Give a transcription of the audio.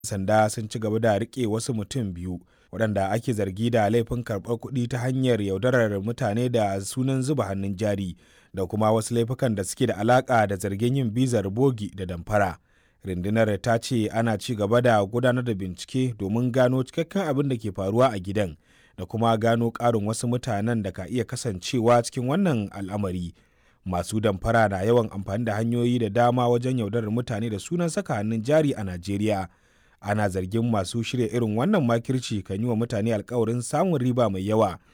sanda sun ci gaba da rike wasu mutum biyu waɗanda ake zargi da laifin karɓar kuɗi ta hanyar yaudarar mutane da sunan zuba hannun jari da kuma wasu laifukan da suke da alaƙa da zargin yin bizar bogi da damfara. Rundunar ta ce ana ci gaba da gudanar da bincike domin gano cikakken abin da ke faruwa a gidan da kuma gano ƙarin wasu mutanen da ka iya kasancewa cikin wannan al'amari. Masu damfara na yawan amfani da hanyoyi da dama wajen yaudarar mutane da sunan saka hannun jari a Najeriya. ana zargin masu shirya irin wannan makirci kan yi wa mutane alkawarin samun riba mai yawa